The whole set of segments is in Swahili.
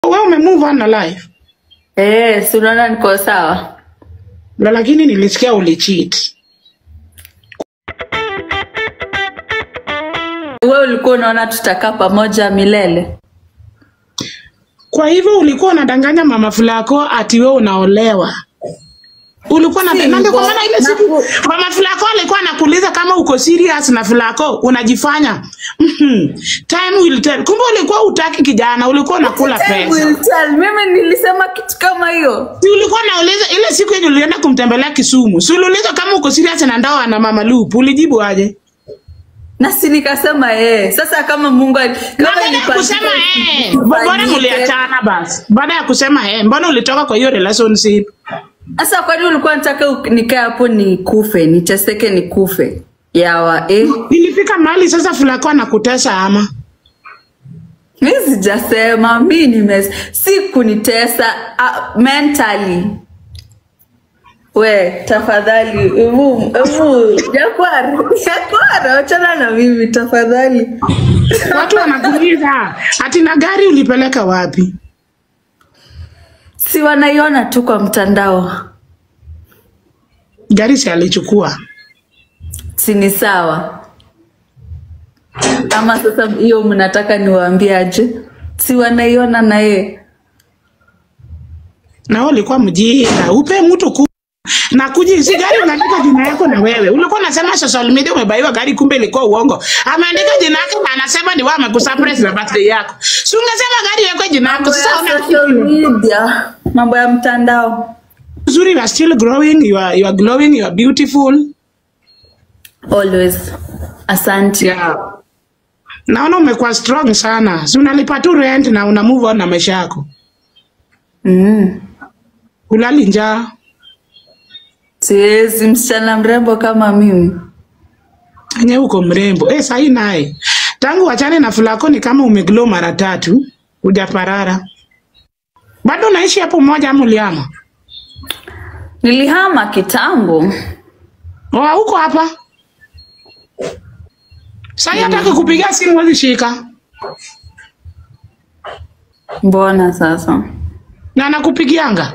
Wewe ume move on na life. Eh, si unaona niko sawa? Na lakini nilisikia ulicheat. Wewe ulikuwa unaona tutakaa pamoja milele? Kwa hivyo ulikuwa unadanganya mama fulako ati wewe unaolewa. Ulikuwa na Si na ndio kwa hivyo. maana ile siku Naku- mama fulako alikuwa anakuuliza kama uko serious na fulako unajifanya. Mhm. Time will tell. Kumbe ulikuwa utaki kijana, ulikuwa unakula Time pesa. will tell. Mimi nilisema kitu kama hiyo. Si ulikuwa nauliza ile siku yenye ulienda kumtembelea Kisumu. Si uliuliza kama uko serious na ndoa na mama Lupu, ulijibu aje? Na si nikasema eh. Sasa kama Mungu ali- Na kama baada ya ilipangika kusema eh, mbona ifanyike. mliachana basi? Baada ya kusema eh, mbona ulitoka kwa hiyo relationship? Sasa kwani ulikuwa nataka u- nikae hapo nikufe, niteseke nikufe? Yawa eh. Ilifika mahali sasa fulako anakutesa ama? Mi sijasema mi nime si kunitesa uh, mentally. We tafadhali, ebu ebu Jakwar, Jakwar, achana na mimi tafadhali. Watu wanakuuliza ati na gari ulipeleka wapi? Si wanaiona tu kwa mtandao, Gari si alichukua. si ni sawa? Ama sasa hiyo mnataka niwaambie aje? Si wanaiona na yeye Na wewe ulikuwa mjinga, upe mtu ku na kuji si gari unaandika jina yako na wewe. Ulikuwa unasema social media umebaiwa gari kumbe ilikuwa uongo. Ameandika jina yake na anasema ni wewe amekusurprise na birthday yako. Si ungesema gari yako jina yako mambo sasa ya una social media, mambo ya mtandao. Uzuri you are still growing, you are, you are glowing, you are beautiful. Always. Asante. Yeah. Naona umekuwa strong sana. Si unalipa tu rent na una move on na maisha yako. Mm. Ulali njaa. Siwezi msichana mrembo kama mimi. Enye uko mrembo. Eh, sahi naye. Tangu wachane na fulako ni kama umeglow mara tatu. Hujaparara. Bado unaishi hapo moja ama uliama? Nilihama kitambo. Oh, uko hapa. Sahi hata kukupigia simu huwezi shika. Mbona sasa? Na nakupigianga.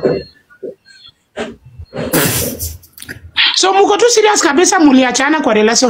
So muko tu serious kabisa muliachana kwa relation.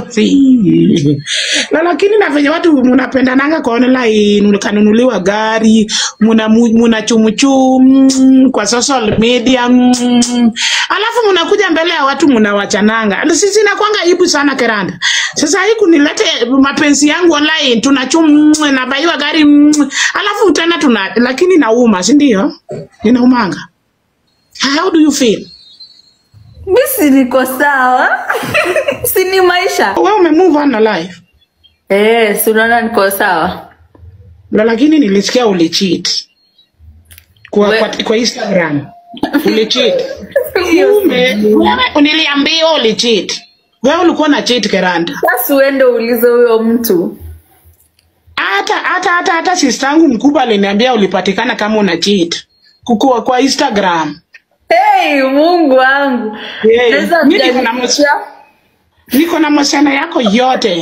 Na lakini na venye watu mnapendananga kwa online, kanunuliwa gari, muna muna chumuchum kwa social media. mm. Alafu mnakuja mbele ya watu mnawachananga. Sisi nakwanga aibu sana Keranda. Sasa hii kunilete mapenzi yangu online tunachum nabaiwa gari mm, alafu tena tuna lakini nauma, si ndio? Inaumanga. How do you feel? Mi si niko sawa. si ni maisha. Wewe ume move on na life. Eh, si unaona niko sawa. Na lakini nilisikia ulicheat. Kwa, We- kwa, kwa Instagram. Ulicheat. Ume, wewe niliambiwa ulicheat. Wewe ulikuwa na cheat Keranda. Sasa uende uulize huyo mtu. Hata hata hata hata sistangu mkubwa aliniambia ulipatikana kama una cheat. Kukua kwa Instagram. Hey, Mungu wangu. Hey, Naweza mimi niko na mjanificha? Niko na masiana yako yote.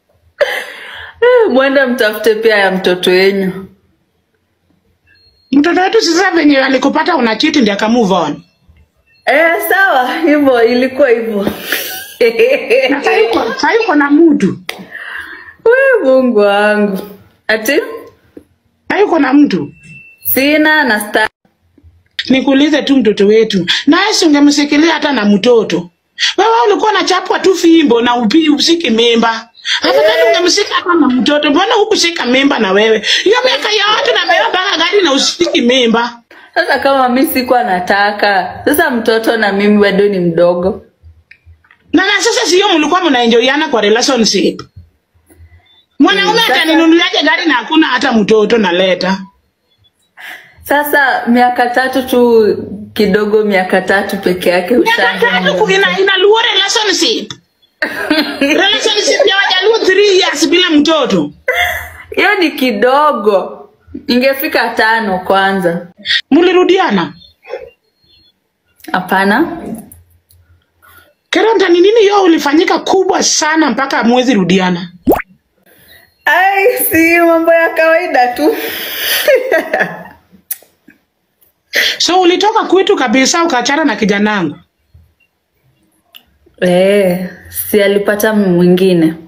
Eh, Mwende mtafute pia ya mtoto wenyu. Mtoto wetu sasa venye alikupata una cheat ndio aka move on. Eh, sawa, hivyo ilikuwa hivyo. Na sasa yuko sasa yuko na mtu. We Mungu wangu. Ati Sasa yuko na mtu. sina na sta Nikuulize tu mtoto wetu. Naye si ungemsikilia hata na mtoto. Wewe ulikuwa unachapwa tu fimbo na upi usiki mimba. Afadhali ungemsika hata na mtoto. Mbona hukushika mimba na wewe? Hiyo miaka ya watu na beba mpaka gari na usiki mimba. Sasa kama mi sikuwa nataka, sasa mtoto na mimi bado ni mdogo. Na na sasa sio mlikuwa mnaenjoyana kwa relationship. Mwanaume Mm, sasa- ataninunuliaje gari na hakuna hata mtoto naleta? Sasa miaka tatu tu kidogo, miaka tatu peke yake Miaka ushaanza tatu mambo. ina inaluo relationship. relationship ya wajaluo 3 years bila mtoto. Hiyo ni kidogo, ingefika tano kwanza. Mlirudiana? Hapana, Keranta, ni nini hiyo ulifanyika kubwa sana mpaka mwezi rudiana? ai, si mambo ya kawaida tu. So ulitoka kwetu kabisa ukaachana na kijanangu. Eh, si alipata mwingine.